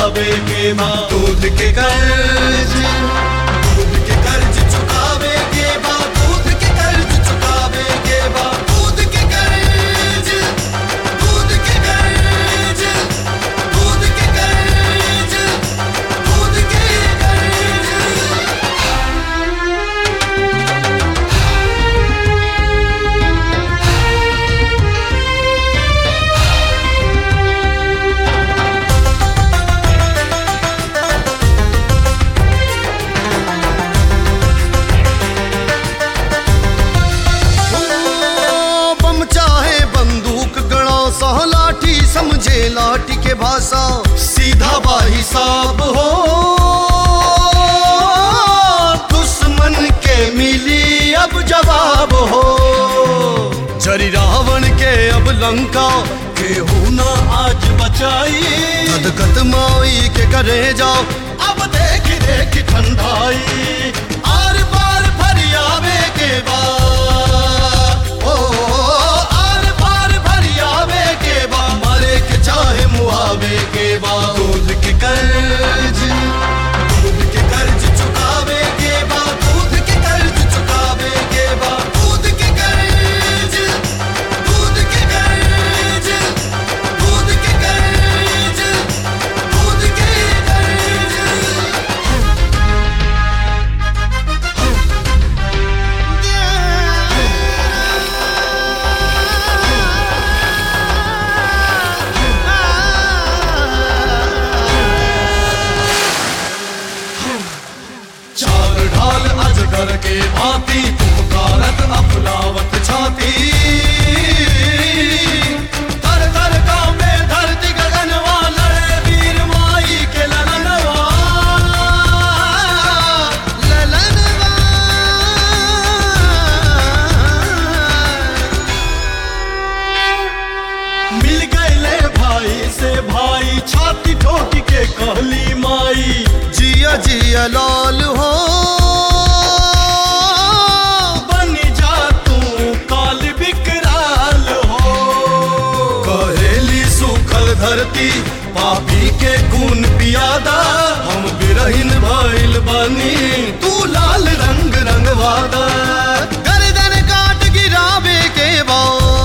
चुकावे के बा दूध के कर्ज दूध के कर्ज चुकावे के बा दूध के कर्ज चुकावे के बा दूध के कर्ज दूध के कर्ज दूध के कर्ज दूध के कर्ज ओ, बम चाहे बंदूक गणा सा लाठी समझे लाठी के भाषा सीधा बाही साब हो दुश्मन के मिली अब जवाब हो जरी रावण के अब लंका केहू ना आज बचाई गदगद माई के करे जाओ अब देख देख ठंडाई आर पार फरियावे के बाद ओ आर पार फरियावे के बा मरे के चाहे मुआवे के बा दूध के कर्ज दूध के कर्ज चुकावे के बा दूध के कर्ज चुकावे के बा दूध के कर्ज दूध के कर्ज दूध के कर्ज दूध के कर्ज चार ढाल अजगर के भांति पुकारत अफलावत छाती तर तर कांपे धरती गगनवा लड़े वीर माई के ललनवा ललनवा मिल गए भाई से भाई छाती ठोक के कहली माई जिया जिया लाल हो बन जा तू काल विकराल हो कहेली सूखल धरती पापी के खून पियादा हम बिरहिन भइल बनी तू लाल रंग रंगवादा गर्दन काट गिरावे के बाद